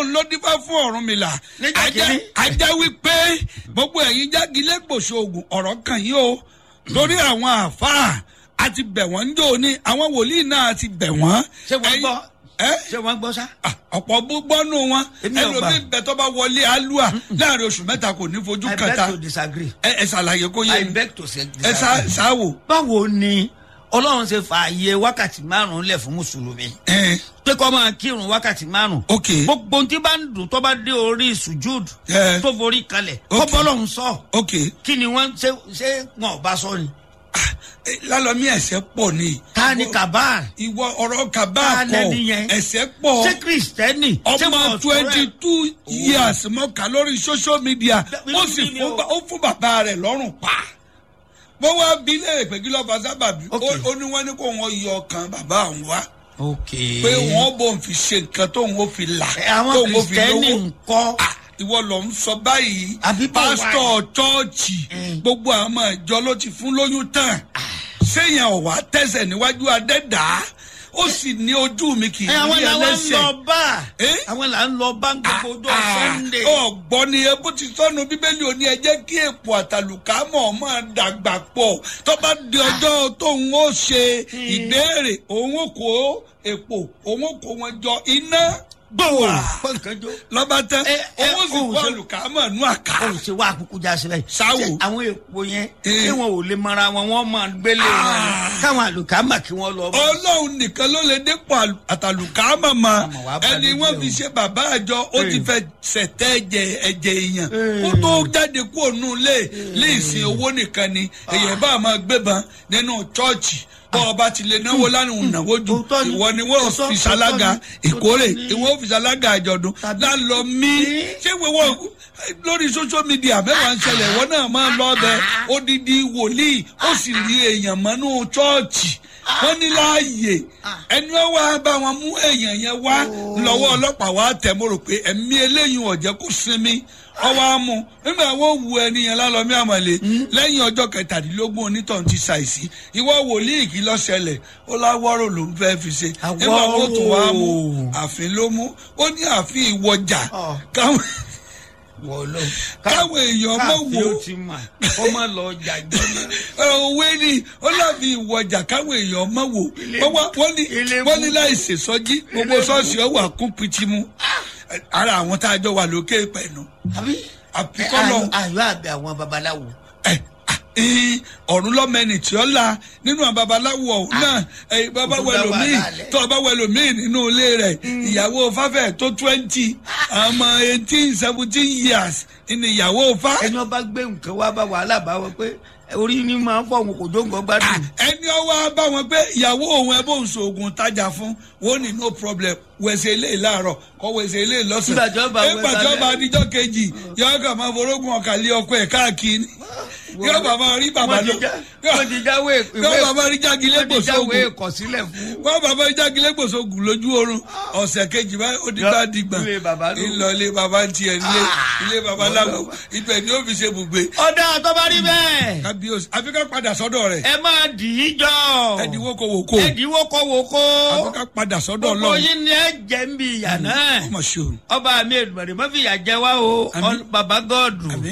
ló dífá fún Ọ̀rúnmìlà Nígbà ajá kìíní. ajá wípé gbogbo ẹ̀yin jágilé gbòòso oògùn ọ̀rọ̀ kan yìí o torí àwọn àáfàá àti bẹ̀ wọ́n ń jò ní àwọn wòlíì náà ti bẹ̀ wọ́n. ṣé wọ́n Ẹ̀yin- gbọ́ ẹ́ ṣé wọ́n gbọ́ sá. Ah, ọ̀pọ̀ gbọ́nú wọn Èmi ò gbà. ẹlòmíì bẹ tó bá wọlé alúà láàrin oṣù mẹ́ta kò ní fojú I beg kẹta to disagree. ẹ ẹ ṣàlàyé kó yé I mi beg to say ẹ ṣá- disagree. ṣáwò. báwo ni ọlọ́run ṣe fààyè wákàtí márùn-ún lẹ̀ fún mùsùlùmí ẹ pé kọ́ máa kírun wákàtí márùn-ún ok gbogbo ohun tí bá ń dùn tó bá dé orí sùjúd ẹ tó forí kalẹ̀ kọ́ Okay. bọ́lọ́run sọ ok kí ni wọ́n ṣe ṣé wọn ò bá sọ ni. Ah, eh, lálọ́mí ẹ̀sẹ̀ pọ̀ ni. ta ni kabar ìwọ ọ̀rọ̀ kaba Ta kọ lẹni yẹn? ẹ̀sẹ̀ pọ̀ ṣé kristẹni ṣé wọn ọmọ ò twenty sọ̀rọ̀ two years mọ́ka lórí social media Bí- ó bí- sì bí- fún bí- ba- ó fún bàbá rẹ̀ lọ́rùn pa wọ́n wá bí léèrè pé kí ló fa sábàbí Ok. ó ó ní wọ́n ní kó wọ́n yọ ọkàn bàbá àwọn wá ok pé wọ́n bò ń fi ṣe nǹkan tóun ó fi là Ẹ, àwọn tóun ó fi kristẹni lówó ńkọ́ Ah, ìwọ lọ ń sọ báyìí Àbí bó wà pásítọ̀ chọ́ọ̀chì Mm. gbogbo àwọn ọmọ ìjọ ló ti fún lóyún tán séèyàn ọ̀wá tẹ̀sẹ̀ níwájú adẹ́dàá ó sì ní ojú mi kì í ẹ àwọn rí làwọn ń ẹlẹ́sẹ̀ lọ bá Eh? àwọn là ń lọ bá gbogbo ọjọ́ sunday. ọgbọ́n ni ẹ bó ti sọnù bíbélì ò ní ẹ jẹ́ kí èpò àtàlùkámọ̀ máa dàgbà pọ̀ tó bá di ọjọ́ tóun ó ṣe ìbéèrè òun ó kó èpò òun ó kó wọn jọ iná gbòòrò pọ̀nkánjó. lọ́ba tán Ẹ, ẹ, òun ó sì òun kó ṣe- àlùkámọ̀ nú àká. ó ṣe wá àkókò já síbẹ̀. Sáwò. Ṣé àwọn èèpo yẹn Eh. tí wọn ò lè mara wọn wọn máa gbélé wọn ni. Ah. káwọn àlùkámà kí wọ́n lọ. bá. ọlọ́run nìkan ló lè dépò àlù- àtàlùkámọ̀ mọ́ Àmọ̀ wàá bá ẹni dúdú wọ́n o. fi ṣe bàbá àjọ ó ti Eh. fẹ́ ṣẹ̀tẹ́ ẹ̀jẹ̀ ẹ̀jẹ̀ èèyàn Eh. kó tó jáde kúrò nù lé lé ìsìn owó nìkan ni èèyàn bá máa gbébọn nínú chọ́ọ̀chì bọ́ ọba ti lè náwó lánàá náwó ju Òótọ́ ni. ìwọ ni wọ́n Òótọ́- fi ṣalága òótọ́ ni. ìkórè Òótọ́ ni. ìwọ fi ṣalága àjọ̀dún Tàbí- lálọ́ mí Eh. ṣé wọ́n lórí social media mẹ́wàá ń ṣẹlẹ̀ ìwọ náà máa lọ bẹ odidi wòlíì ó sì rí èèyàn mọ́nú chọ́ọ̀chì wọ́n ní láàyè ẹni wọ́n wá bá wọn mú èèyàn yẹn wá lọ́wọ́ ọlọ́pàá wá tẹ̀ mo rò pé ẹ̀mí eléyìí ọ̀jẹ̀ kò sinmi ọwọ́ á mú nígbà wọ́n wu ẹni yẹn lálọ́mí àmọ̀lé lẹ́yìn ọjọ́ kẹtàdínlógún onítọ̀hún ti ṣàìsí ìwọ wòlíì kí ló ṣẹlẹ̀ ó láwọ́rò ló ń fẹ́ fi ṣe nígbà wọ́n tún wá mú àfin ló mú ó ní àfin ìwọjà Ọ̀. káwọn wọ́n lọ. káwọn èèyàn mọ̀ káàfin wò ó ti mà kó má lọ jàjọ́ náà. òwe ni ó láfi ìwọjà káwọn èèyàn mọ̀ wò Ilé- wọ́n wá- wọ́n ní ilé wọ́n ní mú. láì ṣèṣọ́jí gbogbo ṣọ́ọ̀ṣì ọ̀wà kún pitimu ara àwọn tá a jọ wà lókè pẹ̀lú àbí. àfikọ́lọ̀ ayọ̀ àbẹ àwọn babaláwo. ẹ ẹ ọ̀run lọ́mẹ́ni tí ó la nínú àwọn babaláwo ọ̀hún náà ẹ bàbá Ó tún wẹ dá lòmíì wàhálà lẹ̀. tó ọba wẹ lòmíì nínú ilé rẹ̀ ìyàwó fáfẹ́ tó twenty ọmọ eighteen seventeen years ní ìyàwó fá. ẹni wọn bá gbé nǹkan wá bá wàhálà bá wọn pé orí ni máa ń fọ òun kò jó nǹkan gbádùn. ẹni ọwọ́ bá wọn pé ìyàwó òun ẹ bó ń so oògùn tajà fún wọn ní no problem wẹ̀sẹ̀ ilé láàárọ̀ kọ́ wẹ̀sẹ̀ ilé lọ́sàn. Nígbà tí ó bá wẹ̀ nígbà tí ó bá lálẹ́. adijọ́ kejì yọ̀ọ́ kà máa forógùn ọ̀kà lé ọkọ ẹ̀ káàkiri yọ̀ọ́ bá máa rí bàbá wọ́n ti lọ já- wọ́n ti jáwé yọ̀ọ́ bá máa rí jágilé wọ́n ti jáwé gbòsógùn ìkọ̀sílẹ̀ fún. wọ́n bàbá rí jágilé gbòsógùn lójú oorun ọ̀sẹ̀ kejì báyìí ó di bá dìgbà Ilé bàbá ló. ńlọ ilé bàbá ń tiẹ̀ nílé Ah. ilé bàbá láwo ibẹ̀ ni ó fi ṣe bùgbé ọ̀dà tó bá rí bẹ́ẹ̀ kábíyèsí àfi ká padà sọ́dọ̀ rẹ̀ ẹ máa dì í jọ. ẹ̀dínwó kò wò kó ẹ dìíwó kọ́ wò kó. àfi ká padà sọ́dọ̀ gbogbo ọlọ́run yín ni ẹ jẹ́ ń bi ìyà náà. ọmọ ṣòro. ọba mi èdùmọ̀rẹ́ mọ́fìyà jẹ́ wá o Àmín. baba gọ́ọ̀dù. Àmín.